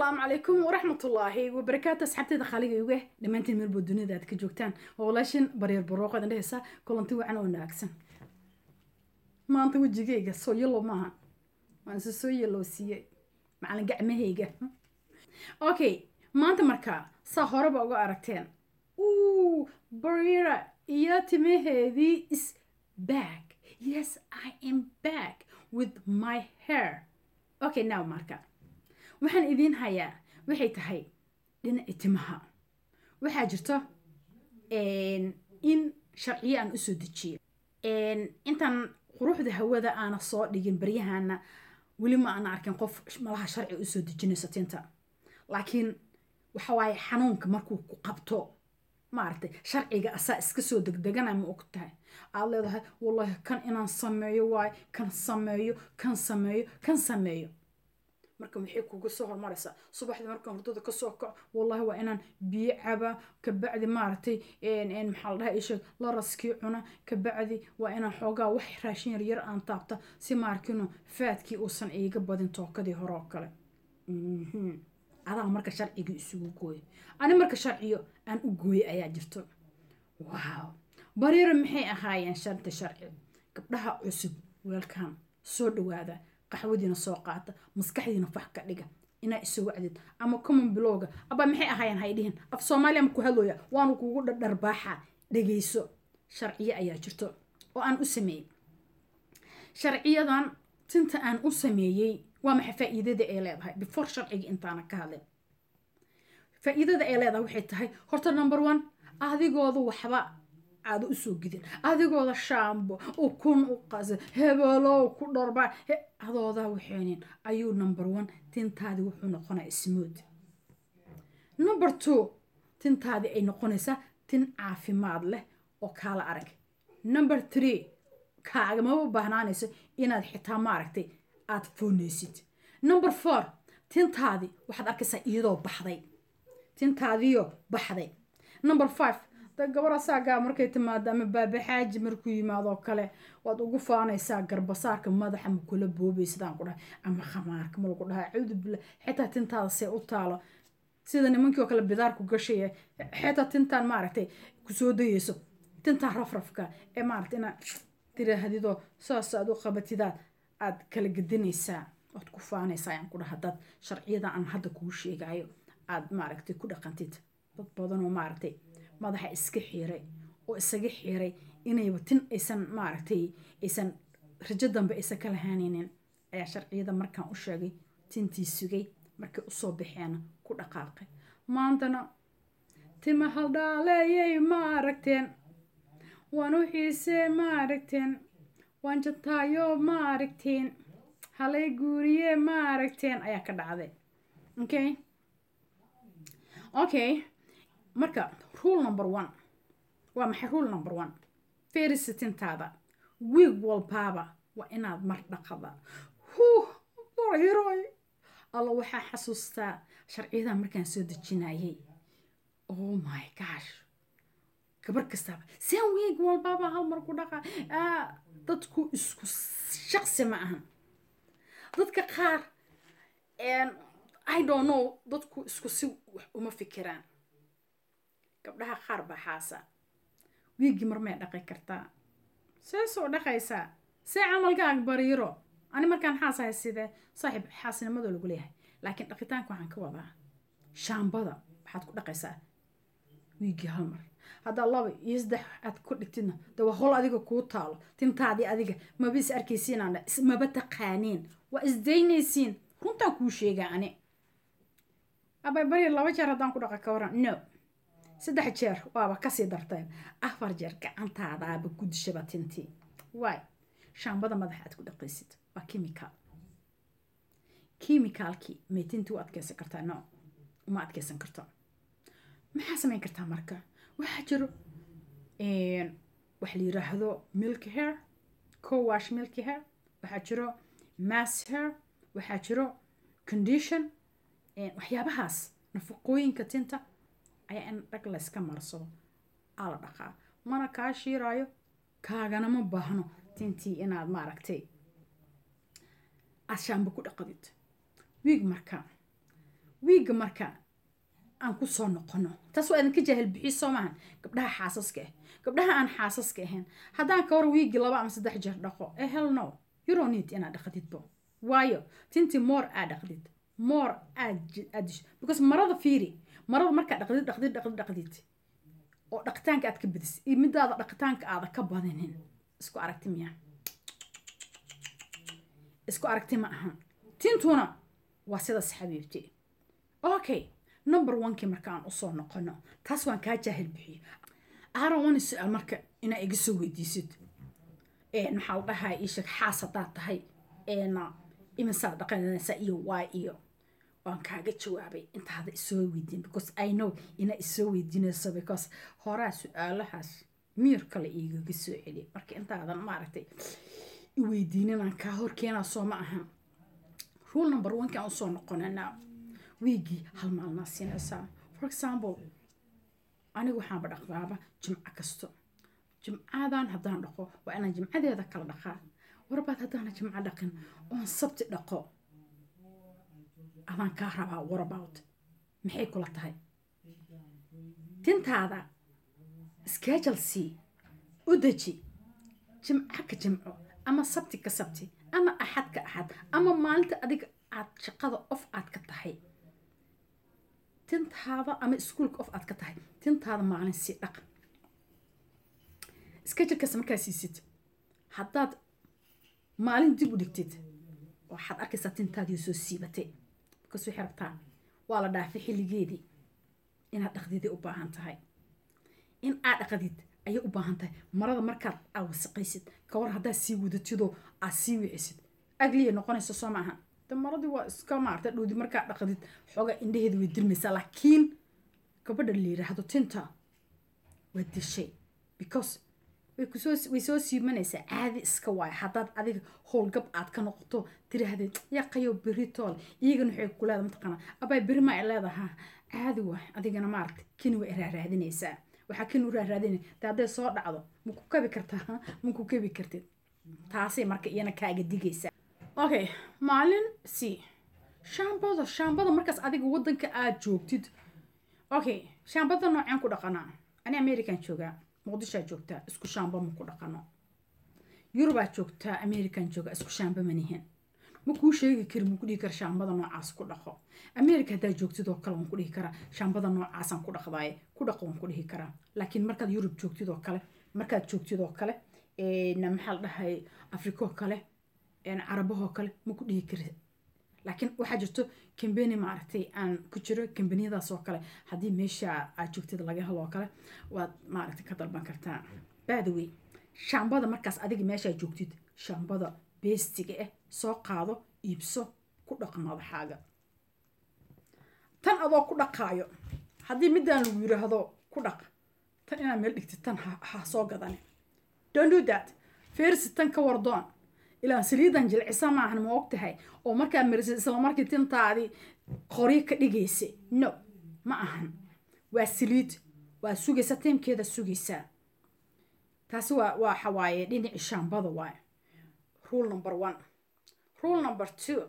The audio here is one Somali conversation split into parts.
asalaamu calaykum waraxmatullaahi wabarakaatu asxaabteeda khaaligayga dhammaantiin meelbood dunida aad ka joogtaan waa walaashin baryar barooqaad indhehaysa kulanti wacan oo naagsan maanta wejigayga soo yellow maaha waan se soo yellow siiyey macalin gacmahayga okay maanta markaa saa horeba uga aragteen uu baryara iyo timaheedii is back yes i am back with my hair okay now marka waxaan idiin hayaa waxay tahay dhinaci timaha waxaa jirto in sharciyo aan usoo dejiyo intaan quruxda hawada aana soo dhigin baryahana weli ma aana arkin qof malaha sharci usoo dejinayso tinta laakiin waxawaaye xanuunka markuu ku qabto maaragtay sharciga asaa iska soo degdegana ma og tahay aad leedahay wallahi kan inaan sameeyo waaye kan sameeyo kan sameeyo kan sameeyo marka maxay kuga soo hormaraysaa subaxdii markaan hurdada kasoo kaco wallahi waa inaan biyo caba kabacdi maaragtay maxaa la dhaha isheeg laraskii cuna kabacdi waa inaan xoogaa wax raashin yar yar aan taabta si maarkino faadkii uusan iiga badin tookadii hore oo kale adaa marka sharcigii isugu gooyo ani marka sharciyo aan u gooyay ayaa jirto wow baryara maxay ahaayeen shanta sharci gabdhaha cusub weelkan soo dhawaada qaxwadiina soo qaata maskaxdiina fax ka dhiga inaa isoo wacdid ama common bilowga aba maxay ahaayeen haydhihin af soomaaliya ma ku hadlooya waanu kugu dhardharbaaxa dhegayso sharciyo ayaa jirto oo aan u sameeyey sharciyadan tinta aan u sameeyey waa maxay faa'iidada ay leedahay before sharciga intaana ka hadlin faa'iidada ay leedahay waxay tahay horta number one adigooda waxba aada usoo gidin adigooda shaambo ukun u qasa hebelow ku dharba adoodaa waxaynin ayuu number one tintaadii wuxuu noqonaa smood number two tintaadii ay noqonaysaa tin caafimaad leh oo kaala arag number three kaagamaba baahnaanayso inaad xitaa maaragtay aad foonaysid number four tintaadii waxaad arkaysaa iyadoo baxday tintaadiyo baxday number five gabara saagaa markay timaado ama baabaxaaji markuu yimaado kale waad ugu faanaysaa garbasaarka madaxa ma kula boobay sidaan ku dhahay ama khamaarka ma lagu dhahaa cuudu billah xitaa tintaada see u taalo sida nimankii oo kale bidaarku gashaya xitaa tintaan maaragtay kusoo dayeyso tintaan rafrafka ee maaragtay inaad tirahdidoo saas aad u qabatidaad aad kala gedinaysaa oad ku faanaysaa ayaan ku dhaha dad sharciyada aan hadda kuu sheegayo aad maaragtay ku dhaqantid dad badanoo maaragtay madaxa iska xiiray oo isaga xiiray inayba tin aysan maaragtay aysan rajo dambe aysan ka lahaanaynin ayaa sharciyada markaan u sheegay tintii sugay markay usoo baxeena ku dhaqaaqay maantana tima haldhaaleeyay ma aragteen waan u xiisee ma aragteen waan jataayo ma aragteen halay guuriye ma aragteen ayaa ka dhacday okay okay marka rule number one waa maxay rule number one ferisitintaada wiig walbaaba waa inaad mar dhaqada huh barhiroy alla waxaa xasuustaa sharciyada markaan soo dejinayay oh my gosh gabar kastaaba seen wiig walbaaba hal mar ku dhaqa dadku isku shaqsi ma ahan dadka qaar i don't know dadku isku si wax uma fikiraan gabdhaha qaar baa xaasa wiiggii mar may dhaqi kartaa see soo dhaqaysaa see camalkaaga bariiro ani markaan xaasahay sidee saaxiib xaasnimadoo lagu leeyahay laakiin dhaqitaanka waxaan ka wadaa shaambada waxaad ku dhaqaysaa wiiggii hal mar haddaa laba iyo saddex aad ku dhigtidna de waa hol adiga kuu taalo tintaadii adiga maba is arkaysiinaan maba taqaaniin waa isdaynaysiin runtaan kuu sheegaa ani abay bari laba jeer haddaan ku dhaqa ka waran no saddex jeer waaba kasii darteen afar jeer gacantaadaaba gudishaba tintii waay shaambada madaxa aad ku dhaqaysid waa chemical chemicalkii may tintii u adkeysan kartaa no uma adkeysan karto maxaa samayn kartaa marka waxaa jiro waxa la yiraahdo milk hair cowash milk hair waxaa jiro mass hair waxaa jiro condition waxyaabahaas nafaqooyinka tinta ayaa in dhag layska marsado aa la dhaqaa mana kaa shiiraayo kaagana ma baahno tintii inaad maaragtay aad shaamba ku dhaqadid wiig marka wiigga marka aan ku soo noqono taas waa idinka jaahil bixiy soo maahan gabdhaha xaasaska ah gabdhaha aan xaasaska ahayn haddaan ka war wiiggi laba ama saddex jeer dhaqo ee hell no you don't need inaad dhaqdidbo waayo tintii more aad dhaqdid more aad aad because marada fiiri marada markaa dhaqdid dhaqdid dhaqdid dhaqdid oo dhaqitaanka aad ka badis iyo midaada dhaqitaanka aada ka badinin isku aragti miya isku aragti ma ahan tintuna waa sidaas xabiibti okay number onekii marka aan usoo noqono taas waan kaa jaahil bixiyo aaron wani su-aal marka inaa iga soo weydiisid maxaa la dhahaa ii sheeg xaas haddaad tahay imisaad dhaqanaysa iyo waa iyo waan kaaga jawaabay intaada isoo weydiin because i know inaa isoo weydiinayso because horaa su-aalahaas miir kale igaga soo celi marka intaadan maaragtay iweydiininaan kaa horkeenaa soo ma ahan rule number oneki aan usoo noqonanaa wiigii hal maalnaa siinaysaa for example anigu waxaanba dhaqdaaba jimco kasto jimcadan haddaan dhaqo waa inaan jimcadeeda kala dhaqaa warbaad haddaana jimco dhaqin oon sabti dhaqo adaan kaa rabaa warabout maxay kula tahay tintaada schedulc u deji jimco ka jimco ama sabti ka sabti ama axad ka axad ama maalinta adiga aad shaqada of aad ka tahay tintaada ama iskuolka of aad ka tahay tintaada maalin sii dhaq schedulekaas markaa siisid haddaad maalin dib u dhigtid waxaad arkaysaa tintaadii soo siibatay because waxay rabtaa waa la dhaafay xilligeedii inaad dhaqdidii u baahan tahay in aad dhaqdid ayay u baahan tahay marada markaad aad wasaqaysid kawar haddaad sii wadatidoo aad sii wicisid agliya noqonaysa soo maaha de maradii waa iska maarta dhowdi markaad dhaqdid xooga indhaheeda way dirmaysaa laakiin gabadha la yiraahdo tinta waa dishay because way kusoo way soo siimanaysaa caadi iska waayo haddaad adiga howlgab aad ka noqoto tiraahdeed yaqayo beri tool iyagana waxay ku leedahay mataqaanaa abay beri ma ay leedahaa caadi waay adigana maaragta kini way raaraadinaysaa waxaa kini u raaraadinay de hadday soo dhacdo ma ku kabi kartaa ma ku kabi kartid taasay marka iyana kaaga digaysaa okay maalin c shaambada shaambada markaas adiga wadanka aad joogtid okay shaambada nooceen ku dhaqanaa ani american joogaa muqdishaa joogtaa isku shaamba ma ku dhaqano yurubaa joogtaa american joogaa isku shaamba manihin ma kuu sheegi kari ma ku dhihi kara shaambada noocaas ku dhaqo america haddaa joogtid oo kale waan ku dhihi karaa shaambada noocaasaan ku dhaqdaaye ku dhaqo waan ku dhihi karaa laakiin markaad yurub joogtid oo kale markaad joogtid oo kale maxaa la dhahay afrika oo kale carabahoo kale ma ku dhihi kari laakiin waxaa jirto kambeni maaragtay aan ku jiro kambaniyadaas oo kale haddii meesha aad joogtid laga helo oo kale waad maaragtay ka dalban kartaa baadawey shaambada markaas adiga meeshaa joogtid shaambada beestiga ah soo qaado iibso ku dhaq madaxaaga tan adoo ku dhaqaayo haddii midaan lagu yiraahdo ku dhaq tan inaad meel dhigtid tan ha soo gadani don't do that feersi tan ka wardoon ilaa saliidan jilcisa maahan ma og tahay oo markaad marisid isla markii tintaadii qoryo ka dhigaysa no ma ahan waa saliid waa sugaysa tiimkeeda sugaysaa taasi waa waa xawaaye dhinaci shaambada waaye rule number one rule number two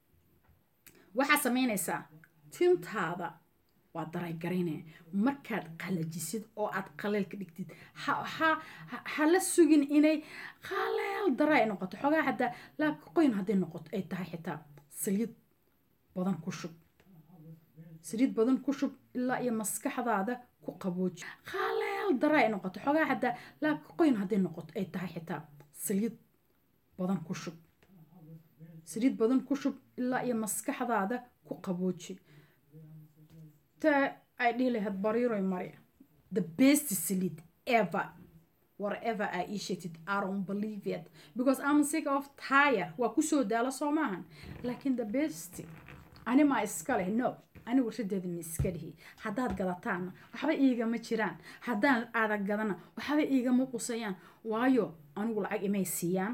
waxaa samaynaysaa tintaada waa daraygarayne markaad qalajisid oo aad qaleel ka dhigtid hala sugin inay qaleel daray noqoto xogaa hadaa laabka qoyn hadday noqoto ay tahay xitaa saliid badan ku shub saliid badan ku shub ilaa iyo maskaxdaada ku qabooji qaleel daray noqoto xogaa hadaa laabka qoyn hadday noqoto ay tahay xitaa saliid badan ku shub saliid badan ku shub ilaa iyo maskaxdaada ku qabooji ay dhihi lahayd bariiroy mari the best salid ever whatever aa ii sheegtid i don't believe it because i'm sick of tire waa kusoo daalo soo maahan laakiin the best ani maa iska leh no ani warshadeeda ma iska lihi haddaad gadataanna waxba iigama jiraan haddaan adag gadana waxba iigama qusayaan waayo anigu lacag imay siiyaan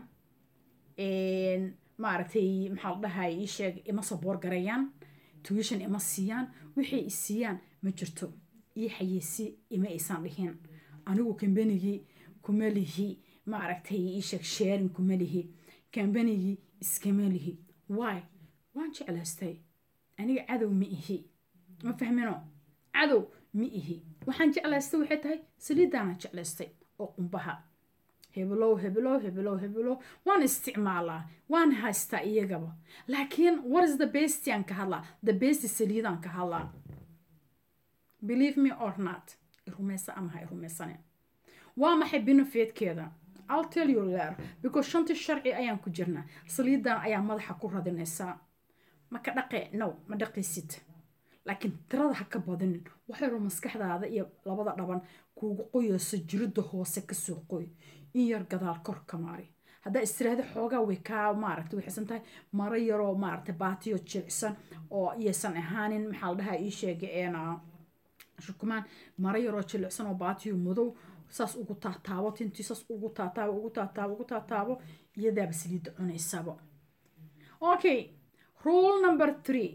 maaragtay maxaa la dhahay ii sheeg ima saboor garayaan tuition ima siiyaan waxay i siiyaan ma jirto ii xayeysi ima aysan dhihin anigu kambanigii kuma lihi maaragtay ii sheeg sharing kuma lihi kambanigii iskama lihi why waan jeclaystay aniga cadow ma ihi ma fahmino cadow ma ihi waxaan jeclaystay waxay tahay saliidaanaan jeclaystay oo qumbaha hebelow hebelow hebelow hebelow waan isticmaalaa waan haystaa iyagaba laakiin what is the best aan ka hadlaa the best saliidaan ka hadlaa believe me or not irumeysa ama ha irumeysane waa maxay benefitkeeda I'll tell you later because shanti sharci ayaan ku jirnaa saliidan ayaa madaxa ku radinaysaa ma ka dhaqe no ma dhaqaysid laakiin tirada ha ka badinin waxayru maskaxdaada iyo labada dhaban kuugu qoyayso jiridda hoose kasoo qoy in yar gadaal kor ka maari haddaa istiraahda xoogaa way kaa maaragta waxaysan tahay maro yaroo maaragta baatiyo jilicsan oo iyaysan ahaanin maxaa la dhahaa ii sheega eena shukumaan maro yaroo jilicsan oo baatiyo madow saas ugu taataabo tintii saas ugu taataabo ugu taataabo ugu taataabo iyadaaba saliidda cunaysaba okay rule number three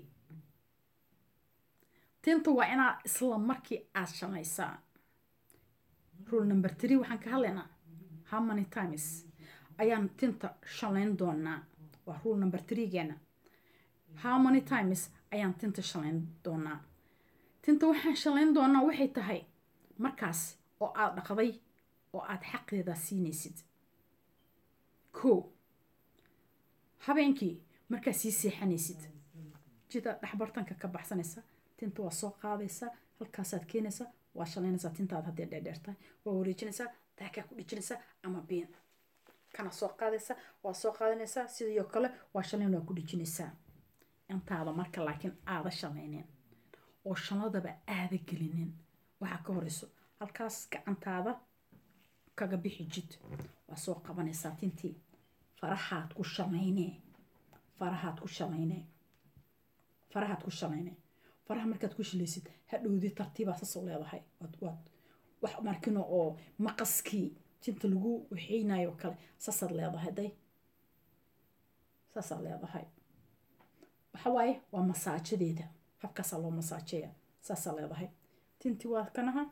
tinta waa inaad isla markii aad shamaysaa rule number three waxaan ka hadlaynaa how many times ayaan tinta shalayn doonaa waa rule number threegeena how many times ayaan tinta shalayn doonaa tinta waxaan shalayn doonaa waxay tahay markaas oo aad dhaqday oo aad xaqeeda siinaysid ko habeenkii markaad sii seexanaysid jida dhexbartanka ka baxsanaysa tinta waa soo qaadaysaa halkaasaad keenaysaa waa shalaynaysaa tintaada haddee dheerdheertahay waa wareejinaysaa taakaa ku dhijinaysaa ama biin kana soo qaadaysaa waa soo qaadanaysaa sidoo kale waa shalayn waa ku dhijinaysaa intaada marka laakiin aada shalaynin oo shaladaba aada gelinin waxaa ka horeyso halkaas gacantaada kaga bixi jid waa soo qabanaysaa tintii farahaad ku shalayne farahaad ku shalayne farahaad ku shalayne faraha markaad ku shilaysid hadhowdi tartiibaa sasoo leedahay waad waad wax markino oo maqaskii tinta lagu waxeynayo kale saasaad leedahay day saasaad leedahay waxa waaye waa masaajadeeda habkaasaa loo masaajeeya saasaa leedahay tinti waa kanaha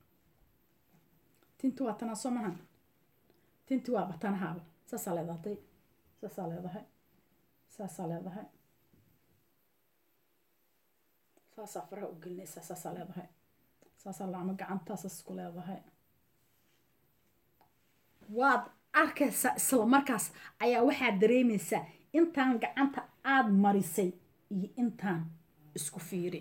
tinti waa tanaa soo mahan tinti waa batanahaaba saasaa leedahay saasaa leedahay saasaa leedahay saasaa faraha u gelinaysaa saasaa leedahay saasaa lacmo gacantaasaas ku leedahay waad arkaysaa isla markaas ayaa waxaad dareemaysaa intaan gacanta aad marisay iyo intaan isku fiiri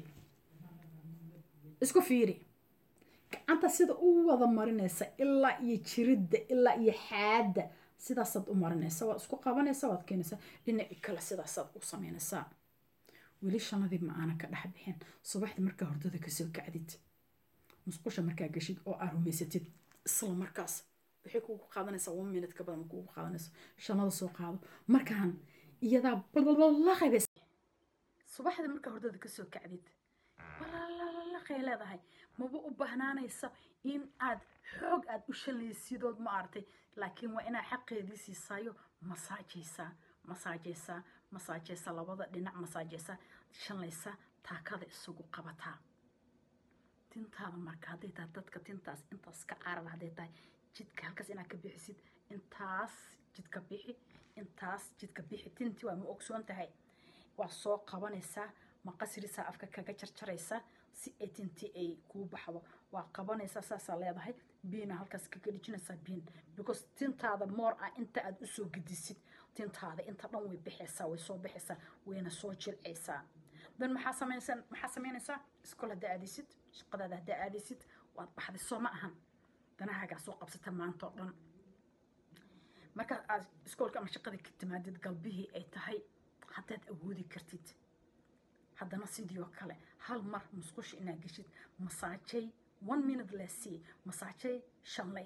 isku fiiri gacanta sida u wada marinaysa ilaa iyo jiridda ilaa iyo xaadda sidaasaad u marinaysa waad isku qabanaysa waad keenaysaa dhinaci kale sidaasaad u samaynaysaa weli shanadii ma aana ka dhex bixin subaxdii markaa hordada kasoo kacdid musqusha markaa gashid oo aad rumaysatid isla markaas waxay kugu qaadanaysaa one minute ka badan kugu qaadanayso shanada soo qaado markaan iyadaa balalaqaybas subaxdii markaa hordada kasoo kacdid balalaqay leedahay maba u bahnaanaysa in aad xoog aad u shalaysidood ma aragtay laakiin waa inaad xaqeedii siisaayo masaajaysaa masaajaysaa masaajaysa labada dhinac masaajaysa shalaysa taakada isugu qabataa tintaada marka hadday tahay dadka tintaas intaas ka caraba hadday tahay jidka halkaas inaad ka bixisid intaas jidka bixi intaas jidka bixi tintii waa ma ogsoon tahay waa soo qabanaysaa maqasrisaa afka kaga jarjaraysaa si ay tintii ay kuu baxdo waa qabanaysaa saasaa leedahay biina halkaas kaga dhijinaysaa biin because tintaada moor ah inta aad usoo gedisid tintaada inta dhan way bixaysaa way soo bixaysaa wayna soo jilcaysaa dan maxaa samaysan maxaa samaynaysaa iskool haddaa aadaysid shaqadaada haddaa aadaysid waad baxday soo ma ahan danahaagaa soo qabsata maanta oo dhan marka aad iskoolka ama shaqada ka timaadid galbihii ay tahay haddaad awoodi kartid haddana sidii oo kale hal mar musqusha inaad geshid masaajay one minute lesi masaajay shanlay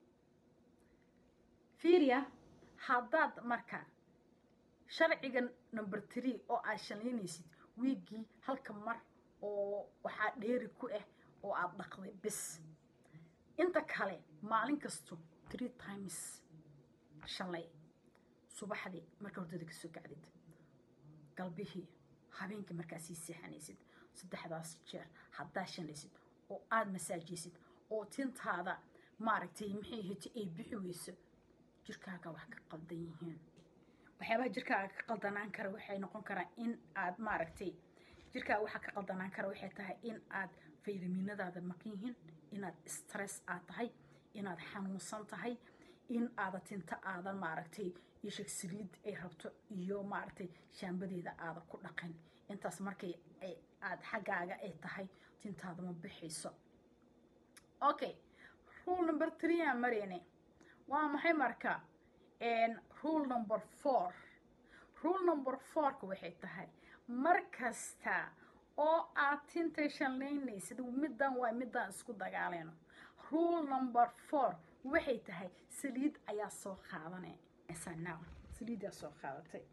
fiiriya haddaad marka sharciga number three oo aad shalaynaysid wiiggii halka mar oo waxaa dheeri ku ah oo aad dhaqday bis inta kale maalin kasto three times shalay subaxdii marka hordada kasoo kacdid galbihii habeenkii markaa sii seexanaysid saddexdaas jeer haddaa shanaysid oo aada masaajaysid oo tintaada maaragtay maxay heti ay bixi weyso jirkaaga wax ka qaldan yihiin waxyaabaha jirkaaga ka qaldanaan kara waxay noqon karaan in aad maaragtay jirkaa waxaa ka qaldanaan kara waxay tahay in aad faytaminadaada maqan yihiin inaad stress aad tahay inaad xanuunsan tahay in aada tinta aadan maaragtay isheg saliid ay rabto iyo maaragtay shaambadeeda aada ku dhaqan intaas markay aad xaggaaga ay tahay tintaada ma bixayso okay rule number three aan marayne waa maxay marka rule number four rule number fourka waxay tahay mar kasta oo aad tinta shanlaynaysid middan waa midaan isku dagaaleyno rule number four waxay tahay saliid ayaa soo qaadanaysa saliidaa soo qaadatay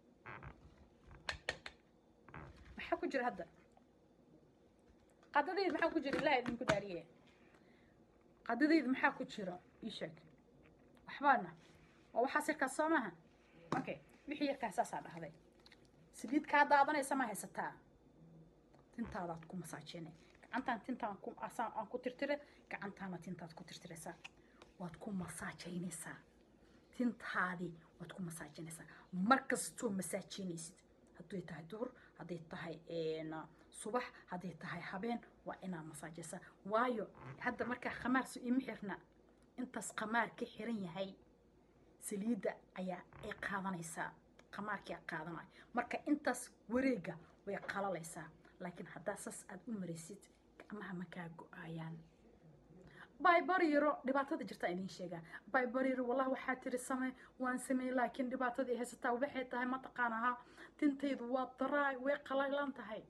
maxaa ku jira hadda qadadeed maxaa ku jira ilaah idinku daariye qadadeed maxaa ku jira ii sheeg waxbaana waa waxaas yarkaas soo maaha okay wixii yarkaas saasaa dhahday saliid kaa daadanaysa ma haysataa tintaadaad ku masaajinay gacantaan tintaan ku asaan aan ku tirtire gacantaana tintaad ku tirtiraysaa waad ku masaajaynaysaa tintaadii waad ku masaajinaysaa mar kastoo masaajinaysid hadday tahay duhur hadday tahay subax hadday tahay habeen waa inaad masaajaysaa waayo hadda markaa khamaarsu ima xirna intaas khamaar ka xiran yahay saliidda ayaa ay qaadanaysaa khamaarkii qaadanaya marka intaas wareega way qalalaysaa laakiin haddaa saas aada u maraysid gacmaha makaa go-aayaan baybaryaro dhibaatada jirtaa idiin sheegaa baybaryaro wallahi waxaa tiri samey waan sameeyey laakiin dhibaatadii haysataa waxay tahay mataqaanaha tintaydu waa daraay way qalalan tahay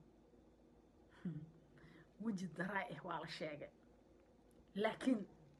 weji daraay ah waa la sheegay laakiin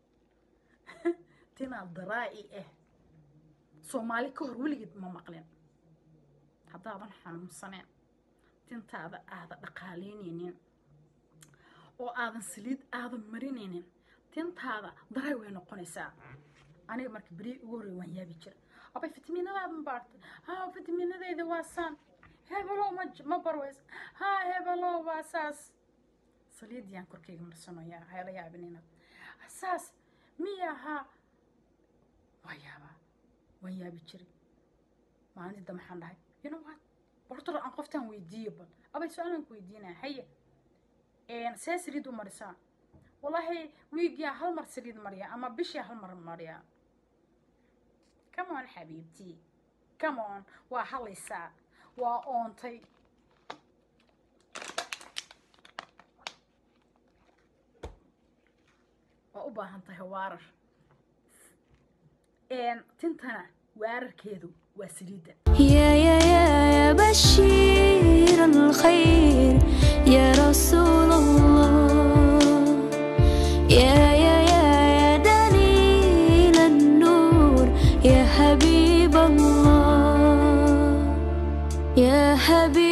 tinaa daraa-i ah soomaali ka hor weligeed ma maqlin haddaadan xanuunsaneen tintaada aada dhaqaaleynaynin oo aadan saliid aadan marinaynin tintaada daray way noqonaysaa aniga marka beri ugu horrey waan yaabi jira abay fitaminadaada ma baartay ha fitaminadayda waa saan hebelow ma ma barways ha hebelow waa saas saliidiyaan korkeyga marsanoyaa hayla yaabin inaad saas miya ha waa yaabaa waan yaabi jiray maalintii dambe waxaan dhahay you know what bortor aan qoftaan weydiiyo bal abay su-aalaan ku weydiinaya haye see saliid u marisaa wallahi wiigiyaa hal mar saliid mariya ama bishiyaa hal mar mariya come on xabiibtii come on waa halaysaa waa oontay waa u baahan tahay waarar tintana waararkeedu waa saliidda يا يا يا يا بشير الخير يا رسول الله يا يا يا يا دليل النور يا حبيب الله يا حبيب